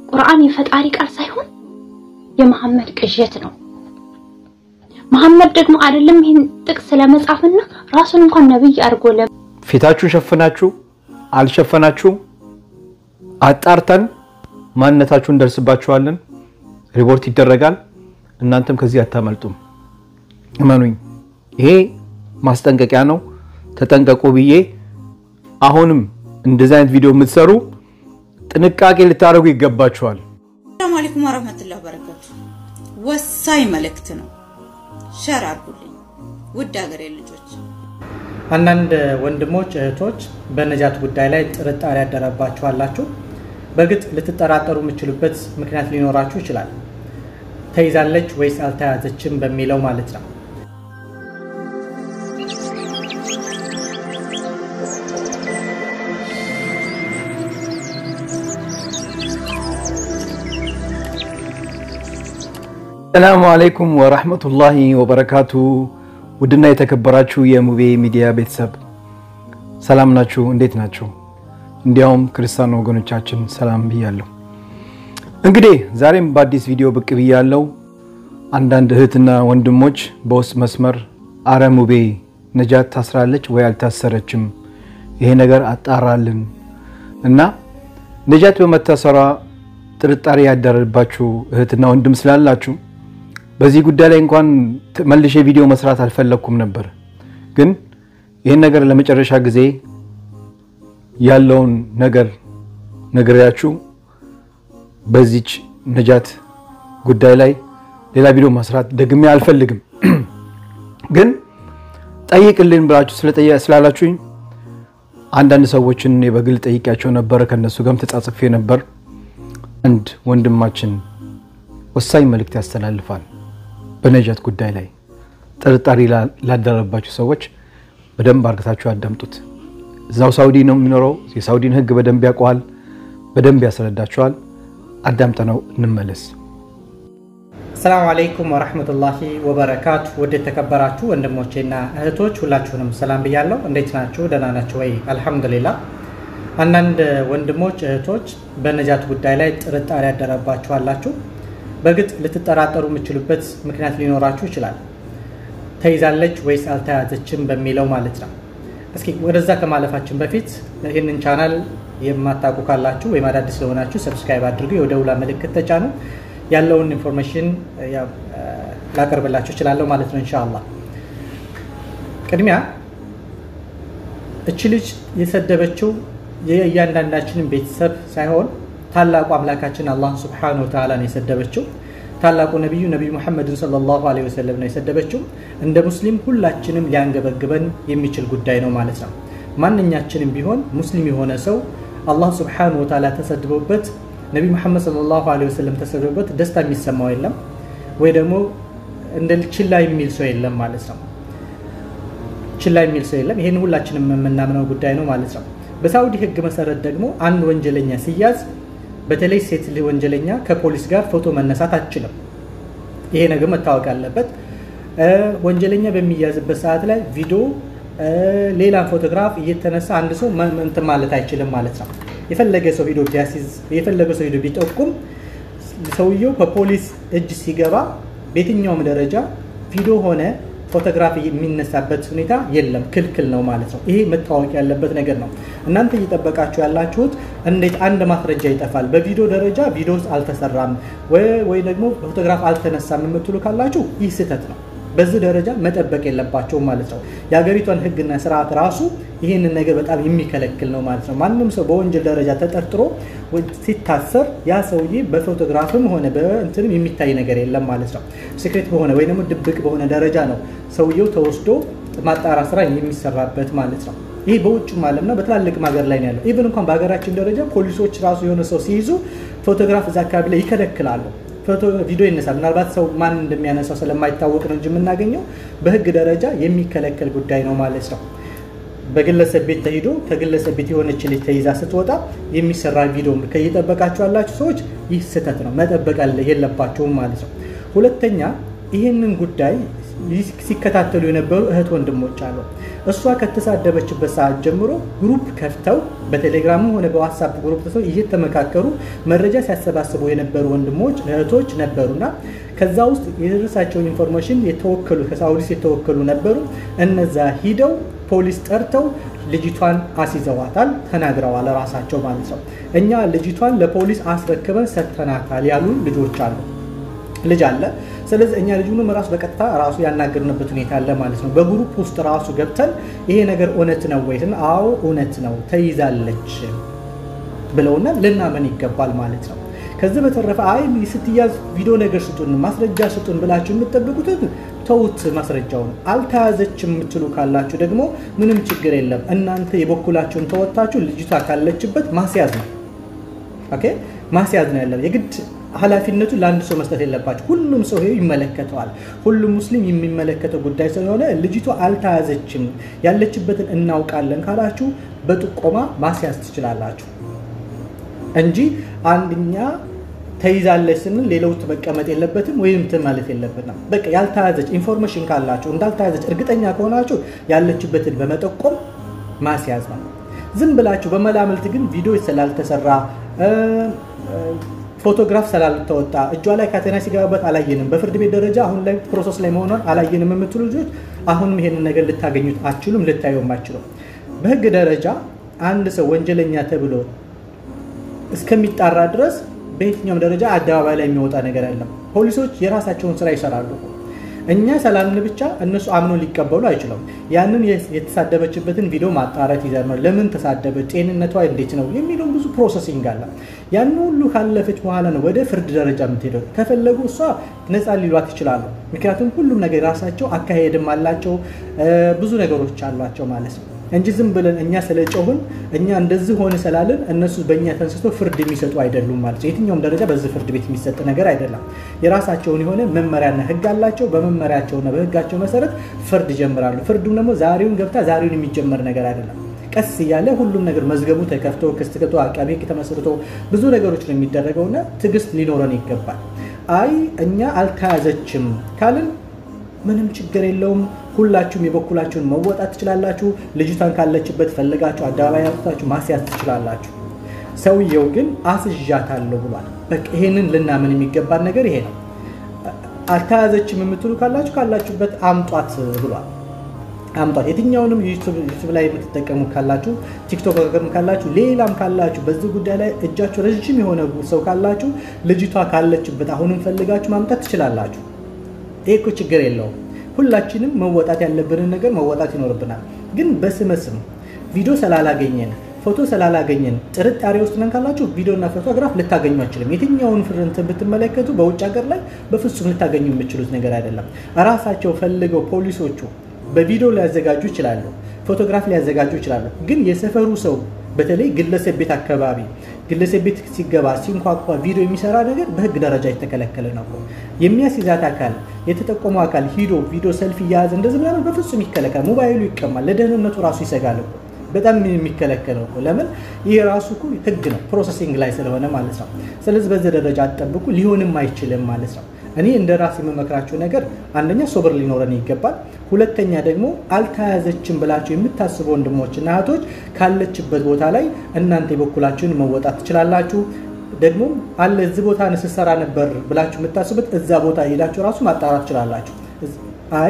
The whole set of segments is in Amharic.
ቁርአን የፈጣሪ ቃል ሳይሆን የመሐመድ ቅዠት ነው። መሐመድ ደግሞ አይደለም ይህን ጥቅስ ለመጻፍና ራሱን እንኳን ነብይ አድርጎ ለ ፊታችሁን ሸፍናችሁ አልሸፈናችሁም አጣርተን ማንነታችሁን እንደርስባችኋለን። ሪፖርት ይደረጋል። እናንተም ከዚህ አታመልጡም። እመኑኝ፣ ይሄ ማስጠንቀቂያ ነው። ተጠንቀቁ ብዬ አሁንም እንደዚህ አይነት ቪዲዮ የምትሰሩ ጥንቃቄ ልታደርጉ ይገባችኋል። ሰላም አለይኩም ወራህመቱላሂ ወበረካቱ። ወሳኝ መልእክት ነው። ሸር አድርጉልኝ ውድ ሀገሬ ልጆች። አንዳንድ ወንድሞች እህቶች በነጃት ጉዳይ ላይ ጥርጣሬ ያደረባችሁ አላችሁ። በእርግጥ ልትጠራጠሩ የምችሉበት ምክንያት ሊኖራችሁ ይችላል። ተይዛለች ወይስ አልተያዘችም በሚለው ማለት ነው። ሰላሙ አለይኩም ወራህመቱላሂ ወበረካቱ። ውድና የተከበራችሁ የሙቤ ሚዲያ ቤተሰብ ሰላም ናችሁ? እንዴት ናችሁ? እንዲያውም ክርስቲያን ወገኖቻችን ሰላም ብያለሁ። እንግዲህ ዛሬም በአዲስ ቪዲዮ ብቅ ብያለሁ። አንዳንድ እህትና ወንድሞች በውስጥ መስመር አረ ሙቤ ነጃት ታስራለች ወይ አልታሰረችም፣ ይሄ ነገር አጣራልን እና ነጃት በመታሰሯ ጥርጣሬ ያደረባችሁ እህትና ወንድም ስላላችሁ በዚህ ጉዳይ ላይ እንኳን መልሼ ቪዲዮ መስራት አልፈለግኩም ነበር፣ ግን ይህን ነገር ለመጨረሻ ጊዜ ያለውን ነገር ነግሬያችሁ በዚች ነጃት ጉዳይ ላይ ሌላ ቪዲዮ መስራት ደግሜ አልፈልግም። ግን ጠይቅልን ብላችሁ ስላላችሁኝ አንዳንድ ሰዎችን በግል ጠይቂያቸው ነበር። ከነሱ ጋርም ተጻጽፌ ነበር። አንድ ወንድማችን ወሳኝ መልእክት ያስተላልፋል። በነጃት ጉዳይ ላይ ጥርጣሬ ላደረባችሁ ሰዎች በደንብ አርግታችሁ ያዳምጡት። እዛው ሳውዲ ነው የሚኖረው። የሳውዲን ሕግ በደንብ ያውቀዋል፣ በደንብ ያስረዳችኋል። አዳምጠነው እንመለስ። አሰላሙ አለይኩም ወረህመቱላሂ ወበረካቱ። ውድ የተከበራችሁ ወንድሞቼና እህቶች ሁላችሁንም ሰላም ብያለሁ። እንዴት ናችሁ? ደህና ናችሁ ወይ? አልሐምዱሊላ። አንዳንድ ወንድሞች እህቶች በነጃት ጉዳይ ላይ ጥርጣሬ ያደረባችሁ አላችሁ። በእርግጥ ልትጠራጠሩ የምችሉበት ምክንያት ሊኖራችሁ ይችላል። ተይዛለች ወይስ አልተያዘችም በሚለው ማለት ነው። እስኪ ወደዛ ከማለፋችን በፊት ይህንን ቻናል የማታውቁ ካላችሁ ወይም አዳዲስ ስለሆናችሁ ሰብስክራይብ አድርጉ፣ የደውላ ምልክት ተጫኑ። ያለውን ኢንፎርሜሽን ላቀርብላችሁ እችላለሁ ማለት ነው ኢንሻአላህ። ቅድሚያ እቺ ልጅ የሰደበችው የእያንዳንዳችንን ቤተሰብ ሳይሆን ታላቁ አምላካችን አላህ ስብሓነሁ ወተዓላ ነው የሰደበችው። ታላቁ ነቢዩ ነቢዩ ሙሐመድን ሰለላሁ ዐለይሂ ወሰለም ነው የሰደበችው። እንደ ሙስሊም ሁላችንም ሊያንገበግበን የሚችል ጉዳይ ነው ማለት ነው። ማንኛችንም ቢሆን ሙስሊም የሆነ ሰው አላህ ስብሓነሁ ወተዓላ ተሰድቦበት ነቢዩ ሙሐመድ ሰለላሁ ዐለይሂ ወሰለም ተሰድቦበት ደስታ የሚሰማው የለም ወይ ደግሞ እንደ ችላ የሚል ሰው የለም ማለት ነው። ችላ የሚል ሰው የለም። ይህን ሁላችንም የምናምነው ጉዳይ ነው ማለት ነው። በሳውዲ ሕግ መሰረት ደግሞ አንድ ወንጀለኛ ሲያዝ በተለይ ሴት ወንጀለኛ ከፖሊስ ጋር ፎቶ መነሳት አትችልም። ይሄ ነገር መታወቅ አለበት። ወንጀለኛ በሚያዝበት ሰዓት ላይ ቪዲዮ፣ ሌላ ፎቶግራፍ እየተነሳ አንድ ሰው እንትን ማለት አይችልም ማለት ነው። የፈለገ ሰው ሂዶ ቢያሲዝ የፈለገ ሰው ሂዶ ቢጠቁም ሰውየው በፖሊስ እጅ ሲገባ በየትኛውም ደረጃ ቪዲዮ ሆነ ፎቶግራፍ የሚነሳበት ሁኔታ የለም፣ ክልክል ነው ማለት ነው። ይሄ መታወቅ ያለበት ነገር ነው። እናንተ እየጠበቃችሁ ያላችሁት እንዴት አንድ ማስረጃ ይጠፋል፣ በቪዲዮ ደረጃ ቪዲዮ አልተሰራም ወይ ደግሞ ፎቶግራፍ አልተነሳም የምትሉ ካላችሁ ይህ ስህተት ነው። በዚህ ደረጃ መጠበቅ የለባቸውም ማለት ነው። የሀገሪቷን ሕግና ስርዓት ራሱ ይህንን ነገር በጣም የሚከለክል ነው ማለት ነው። ማንም ሰው በወንጀል ደረጃ ተጠርጥሮ ሲታሰር ያ ሰውዬ በፎቶግራፍም ሆነ በእንትንም የሚታይ ነገር የለም ማለት ነው። ሲክሬት በሆነ ወይ ደግሞ ድብቅ በሆነ ደረጃ ነው ሰውየው ተወስዶ ማጣራ ስራ የሚሰራበት ማለት ነው። ይህ በውጭም ዓለምና በትላልቅም ሀገር ላይ ነው ያለው። ኢቨን እንኳን በሀገራችን ደረጃ ፖሊሶች ራሱ የሆነ ሰው ሲይዙ ፎቶግራፍ እዛ አካባቢ ላይ ይከለክላሉ። ፎቶ ቪዲዮ ይነሳል። ምናልባት ሰው ማን እንደሚያነሳው ስለማይታወቅ ነው እንጂ የምናገኘው በህግ ደረጃ የሚከለከል ጉዳይ ነው ማለት ነው። በግለሰብ ቤት ተሂዶ ከግለሰብ ቤት የሆነች ልጅ ተይዛ ስትወጣ የሚሰራ ቪዲዮ ከየጠበቃችሁ ያላችሁ ሰዎች ይህ ስህተት ነው፣ መጠበቅ የለባቸውም ማለት ነው። ሁለተኛ ይህንን ጉዳይ ሲከታተሉ የነበሩ እህት ወንድሞች አሉ። እሷ ከተሳደበችበት ሰዓት ጀምሮ ግሩፕ ከፍተው በቴሌግራምም ሆነ በዋትሳፕ ግሩፕ ተሰው እየተመካከሩ መረጃ ሲያሰባስቡ የነበሩ ወንድሞች እህቶች ነበሩና ከዛ ውስጥ የደረሳቸውን ኢንፎርሜሽን የተወከሉ ከሳውዲስ የተወከሉ ነበሩ። እነዛ ሂደው ፖሊስ ጠርተው ልጅቷን አስይዘዋታል፣ ተናግረዋል ራሳቸው ማለት ነው። እኛ ልጅቷን ለፖሊስ አስረክበን ሰጥተናታል ያሉ ልጆች አሉ ልጅ አለ። ስለዚህ እኛ ልጁንም ራሱ በቀጥታ ራሱ ያናገርንበት ሁኔታ አለ ማለት ነው። በግሩፕ ውስጥ ራሱ ገብተን ይሄ ነገር እውነት ነው ወይ? አዎ እውነት ነው ተይዛለች ብለውና ልናመን ይገባል ማለት ነው። ከዚህ በተረፈ አይ ስትያዝ ቪዲዮ ነገር ስጡን፣ ማስረጃ ስጡን ብላችሁ የምትጠብቁትን ተውት። ማስረጃውን አልተያዘችም የምትሉ ካላችሁ ደግሞ ምንም ችግር የለም። እናንተ የበኩላችሁን ተወጥታችሁ ልጅቷ ካለችበት ማስያዝ ነው። ኦኬ ማስያዝ ነው ያለው የግድ ኃላፊነቱ ለአንድ ሰው መስጠት የለባቸው። ሁሉም ሰው ይሄ ይመለከተዋል። ሁሉም ሙስሊም የሚመለከተው ጉዳይ ስለሆነ ልጅቷ አልተያዘችም ያለችበትን እናውቃለን ካላችሁ በጥቆማ ማስያዝ ትችላላችሁ እንጂ አንድኛ ተይዛለች ስንል ሌሎች መቀመጥ የለበትም ወይም እንትን ማለት የለበትም። በቃ ያልተያዘች ኢንፎርሜሽን ካላችሁ እንዳልተያዘች እርግጠኛ ከሆናችሁ ያለችበትን በመጠቆም ማስያዝ ነው። ዝም ብላችሁ በመላምልት ግን ቪዲዮ ስላልተሰራ ፎቶግራፍ ስላልተወጣ እጇ ላይ ካቴና ሲገባበት አላየንም፣ በፍርድ ቤት ደረጃ አሁን ላይ ፕሮሰስ ላይ መሆኗን አላየንም የምትሉ ልጆች አሁንም ይሄንን ነገር ልታገኙት አችሉም፣ ልታየውም አችሉም። በህግ ደረጃ አንድ ሰው ወንጀለኛ ተብሎ እስከሚጣራ ድረስ በየትኛውም ደረጃ አደባባይ ላይ የሚወጣ ነገር የለም። ፖሊሶች የራሳቸውን ስራ ይሰራሉ። እኛ ሰላምን ብቻ እነሱ አምኖ ሊቀበሉ አይችሉም። ያንን የተሳደበችበትን ቪዲዮ ማጣራት ይዘርማል። ለምን ተሳደበች፣ ጤንነቷ እንዴት ነው የሚለውን ብዙ ፕሮሰሲንግ አለ። ያን ሁሉ ካለፈች በኋላ ነው ወደ ፍርድ ደረጃ የምትሄደው። ከፈለጉ እሷ ነፃ ሊሏት ይችላሉ። ምክንያቱም ሁሉም ነገር የራሳቸው አካሄድም አላቸው፣ ብዙ ነገሮች አሏቸው ማለት ነው እንጂ ዝም ብለን እኛ ስለጮህን እኛ እንደዚህ ሆነ ስላልን እነሱ በእኛ ተንስቶ ፍርድ የሚሰጡ አይደሉም ማለት ነው። የትኛውም ደረጃ በዚህ ፍርድ ቤት የሚሰጥ ነገር አይደለም። የራሳቸውን የሆነ መመሪያና ሕግ አላቸው። በመመሪያቸውና በሕጋቸው መሰረት ፍርድ ይጀምራሉ። ፍርዱም ደግሞ ዛሬውን ገብታ ዛሬውን የሚጀመር ነገር አይደለም። ቀስ እያለ ሁሉም ነገር መዝገቡ ተከፍቶ ክስ ተከፍቶ አቃቤ ሕግ ተመስርቶ ብዙ ነገሮች ነው የሚደረገውና ትዕግስት ሊኖረን ይገባል። አይ እኛ አልተያዘችም ካልን ምንም ችግር የለውም። ሁላችሁም የበኩላችሁን መወጣት ትችላላችሁ። ልጅቷን ካለችበት ፈልጋችሁ አደባባይ አውጥታችሁ ማስያዝ ትችላላችሁ። ሰውየው ግን አስዣታለሁ ብሏል። በቃ ይሄንን ልናምን የሚገባን ነገር ይሄ ነው። አልተያዘችም የምትሉ ካላችሁ ካላችሁበት አምጧት ብሏል። አምጧት። የትኛውንም ዩቱብ ላይ የምትጠቀሙ ካላችሁ፣ ቲክቶክ ካላችሁ፣ ሌላም ካላችሁ በዚህ ጉዳይ ላይ እጃችሁ ረዥም የሆነ ሰው ካላችሁ ልጅቷ ካለችበት አሁንም ፈልጋችሁ ማምጣት ትችላላችሁ። ይሄ እኮ ችግር የለውም። ሁላችንም መወጣት ያለብንን ነገር መወጣት ይኖርብናል። ግን በስመ ስም ቪዲዮ ስላላገኘን ፎቶ ስላላገኘን ጥርጣሬ ውስጥ ነን ካላችሁ ቪዲዮና ፎቶግራፍ ልታገኙ አይችልም። የትኛውን ፍርንትን ብትመለከቱ በውጭ ሀገር ላይ በፍጹም ልታገኙ የምችሉት ነገር አይደለም። እራሳቸው ፈልገው ፖሊሶቹ በቪዲዮ ሊያዘጋጁ ይችላሉ፣ ፎቶግራፍ ሊያዘጋጁ ይችላሉ። ግን የሰፈሩ ሰው በተለይ ግለሰብ ቤት አካባቢ ግለሰብ ቤት ሲገባ ሲንኳኳ ቪዲዮ የሚሰራ ነገር በህግ ደረጃ የተከለከለ ነው። የሚያስይዛት አካል የተጠቆመው አካል ሂዶ ቪዲዮ ሰልፍ እያያዘ እንደዚህ ምናምን በፍጹም ይከለከል። ሞባይሉ ይቀማል። ለደህንነቱ ራሱ ይሰጋል እኮ በጣም የሚከለከለው እኮ ለምን? ይህ ራሱ እኮ ህግ ነው፣ ፕሮሰሲንግ ላይ ስለሆነ ማለት ነው። ስለዚህ በዚህ ደረጃ አትጠብቁ፣ ሊሆንም አይችልም ማለት ነው። እኔ እንደ ራሴ የምመክራችሁ ነገር አንደኛ ሶብር ሊኖረን ይገባል። ሁለተኛ ደግሞ አልተያዘችም ብላችሁ የምታስቡ ወንድሞችና እህቶች ካለችበት ቦታ ላይ እናንተ የበኩላችሁን መወጣት ትችላላችሁ። ደግሞ አለ እዚህ ቦታ ስሰራ ነበር ብላችሁ የምታስቡት እዛ ቦታ ሄዳችሁ ራሱ ማጣራት ትችላላችሁ። አይ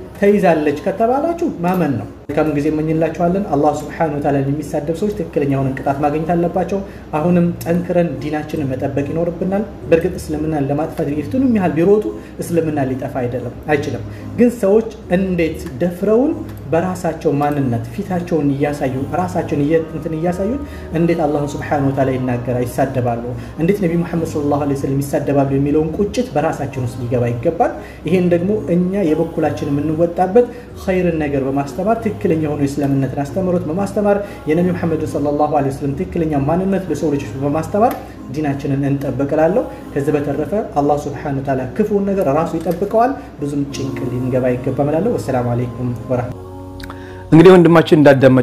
ተይዛለች ከተባላችሁ ማመን ነው። መልካም ጊዜ እመኝላችኋለን። አላህ ስብሐነሁ ወተዓላ የሚሳደብ ሰዎች ትክክለኛውን ቅጣት ማግኘት አለባቸው። አሁንም ጠንክረን ዲናችንን መጠበቅ ይኖርብናል። በእርግጥ እስልምናን ለማጥፋት የቱንም ያህል ቢሮጡ እስልምና ሊጠፋ አይደለም አይችልም። ግን ሰዎች እንዴት ደፍረውን በራሳቸው ማንነት ፊታቸውን እያሳዩ ራሳቸውን እንትን እያሳዩን እንዴት አላህን ስብሐነሁ ወተዓላ ይናገራ ይሳደባሉ፣ እንዴት ነቢ ሙሐመድ ሰለላሁ ዐለይሂ ወሰለም ይሳደባሉ የሚለውን ቁጭት በራሳችን ውስጥ ሊገባ ይገባል። ይሄን ደግሞ እኛ የበኩላችን የምንወጣበት ኸይርን ነገር በማስተማር ትክክለኛ የሆኑ የእስልምነትን አስተምሮት በማስተማር የነቢ ሙሐመድን ሰለላሁ ዐለይሂ ወሰለም ትክክለኛ ማንነት ለሰው ልጆች በማስተማር ዲናችንን እንጠብቅላለሁ። ከዚህ በተረፈ አላህ ስብሐነሁ ወተዓላ ክፉውን ነገር ራሱ ይጠብቀዋል። ብዙም ጭንቅ ሊንገባ ይገባም እላለሁ። ወሰላሙ አለይኩም ወረሕመቱላህ እንግዲህ ወንድማችን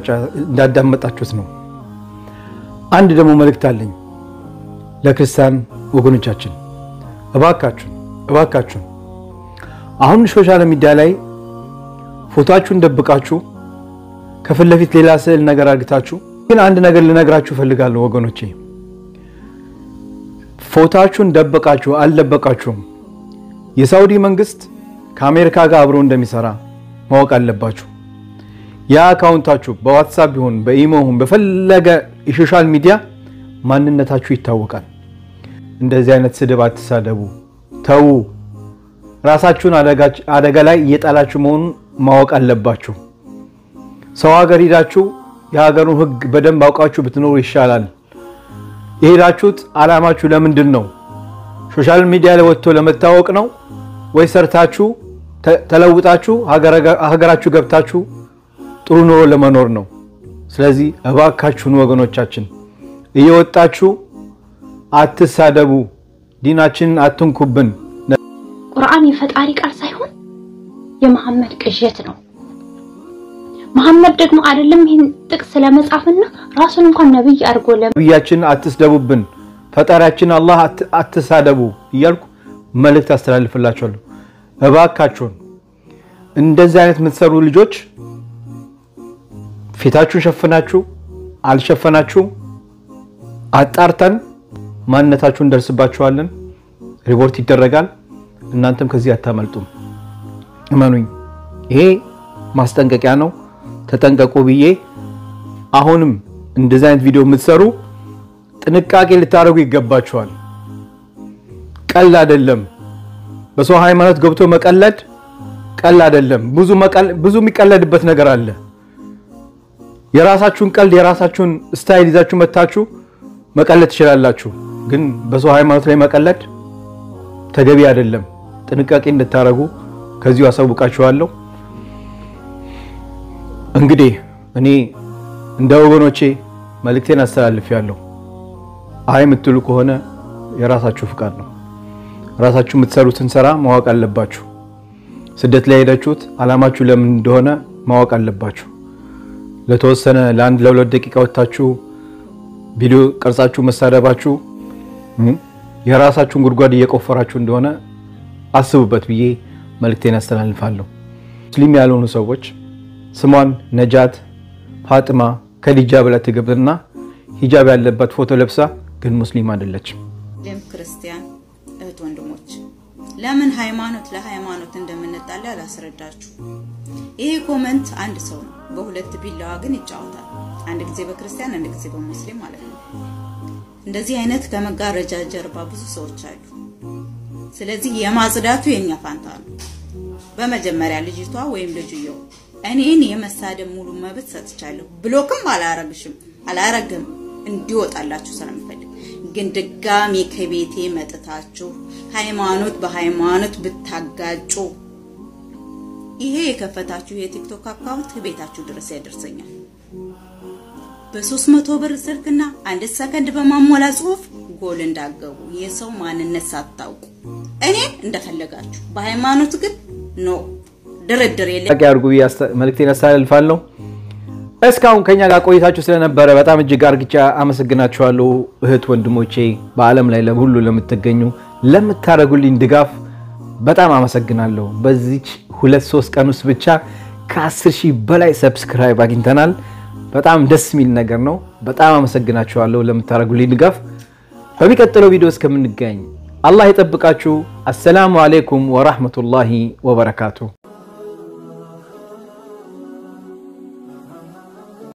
እንዳዳመጣችሁት ነው። አንድ ደግሞ መልእክት አለኝ ለክርስቲያን ወገኖቻችን፣ እባካችሁን እባካችሁን አሁን ሶሻል ሚዲያ ላይ ፎቶአችሁን ደብቃችሁ ከፊት ለፊት ሌላ ስዕል ነገር አድርግታችሁ ግን አንድ ነገር ልነግራችሁ እፈልጋለሁ ወገኖቼ፣ ፎቶአችሁን ደበቃችሁ አልደበቃችሁም የሳውዲ መንግስት ከአሜሪካ ጋር አብሮ እንደሚሰራ ማወቅ አለባችሁ። ያ አካውንታችሁ በዋትሳፕ ቢሆን በኢሞ ይሁን በፈለገ የሶሻል ሚዲያ ማንነታችሁ ይታወቃል። እንደዚህ አይነት ስድብ አትሳደቡ፣ ተዉ። ራሳችሁን አደጋ ላይ እየጣላችሁ መሆኑን ማወቅ አለባችሁ። ሰው ሀገር ሄዳችሁ የሀገሩን ሕግ በደንብ አውቃችሁ ብትኖሩ ይሻላል። የሄዳችሁት አላማችሁ ለምንድን ነው? ሶሻል ሚዲያ ላይ ወጥቶ ለመታወቅ ነው ወይ ሰርታችሁ ተለውጣችሁ ሀገራችሁ ገብታችሁ ጥሩ ኑሮ ለመኖር ነው? ስለዚህ እባካችሁን ወገኖቻችን እየወጣችሁ አትሳደቡ፣ ዲናችንን አትንኩብን። ቁርአን የፈጣሪ ቃል ሳይሆን የመሐመድ ቅዠት ነው። መሐመድ ደግሞ አይደለም ይህን ጥቅስ ለመጻፍና ራሱን እንኳን ነብይ አድርጎ ነብያችንን አትስደቡብን፣ ፈጣሪያችን አላህ አትሳደቡ እያልኩ መልእክት አስተላልፍላችኋለሁ። እባካችሁን እንደዚህ አይነት የምትሰሩ ልጆች ፊታችሁን ሸፍናችሁ አልሸፈናችሁ አጣርተን ማንነታችሁን እንደርስባችኋለን። ሪፖርት ይደረጋል። እናንተም ከዚህ አታመልጡም። እመኑኝ፣ ይሄ ማስጠንቀቂያ ነው። ተጠንቀቁ ብዬ አሁንም እንደዚህ አይነት ቪዲዮ የምትሰሩ ጥንቃቄ ልታደርጉ ይገባችኋል። ቀልድ አይደለም። በሰው ሃይማኖት ገብቶ መቀለድ ቀልድ አይደለም። ብዙ የሚቀለድበት ነገር አለ። የራሳችሁን ቀልድ የራሳችሁን ስታይል ይዛችሁ መታችሁ መቀለድ ትችላላችሁ። ግን በሰው ሃይማኖት ላይ መቀለድ ተገቢ አይደለም። ጥንቃቄ እንድታደርጉ ከዚሁ አሳውቃችኋለሁ። እንግዲህ እኔ እንደ ወገኖቼ መልእክቴን አስተላልፌያለሁ። አይ የምትሉ ከሆነ የራሳችሁ ፍቃድ ነው። ራሳችሁ የምትሰሩትን ስራ ማወቅ አለባችሁ። ስደት ላይ ሄዳችሁት አላማችሁ ለምን እንደሆነ ማወቅ አለባችሁ። ለተወሰነ ለአንድ ለሁለት ደቂቃ ወጥታችሁ ቪዲዮ ቀርጻችሁ መሳደባችሁ የራሳችሁን ጉድጓድ እየቆፈራችሁ እንደሆነ አስቡበት ብዬ መልእክቴን ያስተላልፋለሁ። ሙስሊም ያልሆኑ ሰዎች ስሟን ነጃት ፋጥማ ከዲጃ ብላ ትገብና ሂጃብ ያለባት ፎቶ ለብሳ ግን ሙስሊም አይደለችም። ሌም ክርስቲያን እህት ወንድሞች ለምን ሃይማኖት ለሃይማኖት እንደምንጣላ አላስረዳችሁ። ይሄ ኮመንት አንድ ሰው ነው፣ በሁለት ቢላዋ ግን ይጫወታል። አንድ ጊዜ በክርስቲያን አንድ ጊዜ በሙስሊም ማለት ነው። እንደዚህ አይነት ከመጋረጃ ጀርባ ብዙ ሰዎች አሉ። ስለዚህ የማጽዳቱ የኛ ፋንታ ነው። በመጀመሪያ ልጅቷ ወይም ልጅየው እኔን የመሳደብ ሙሉ መብት ሰጥቻለሁ። ብሎክም አላረግሽም አላረግም እንዲወጣላችሁ ስለምፈልግ ግን ድጋሚ ከቤቴ መጥታችሁ ሃይማኖት በሃይማኖት ብታጋጩ ይሄ የከፈታችሁ የቲክቶክ አካውንት ቤታችሁ ድረስ ያደርሰኛል። በሶስት መቶ ብር ስልክና አንድ ሰከንድ በማሞላ ጽሁፍ ጎል እንዳገቡ የሰው ማንነት ሳታውቁ እኔ እንደፈለጋችሁ በሃይማኖት ግን ኖ ድርድር የለም። ጥያቄ አድርጉ ብዬ መልእክቴን አስተላልፋለሁ። እስካሁን ከኛ ጋር ቆይታችሁ ስለነበረ በጣም እጅግ አርግቻ አመሰግናችኋለሁ። እህት ወንድሞቼ፣ በዓለም ላይ ሁሉ ለምትገኙ ለምታደርጉልኝ ድጋፍ በጣም አመሰግናለሁ። በዚች ሁለት ሶስት ቀን ውስጥ ብቻ ከ10 ሺህ በላይ ሰብስክራይብ አግኝተናል። በጣም ደስ የሚል ነገር ነው። በጣም አመሰግናችኋለሁ ለምታደርጉልኝ ድጋፍ። በሚቀጥለው ቪዲዮ እስከምንገኝ አላህ ይጠብቃችሁ። አሰላሙ አሌይኩም ወራህመቱላሂ ወበረካቱ።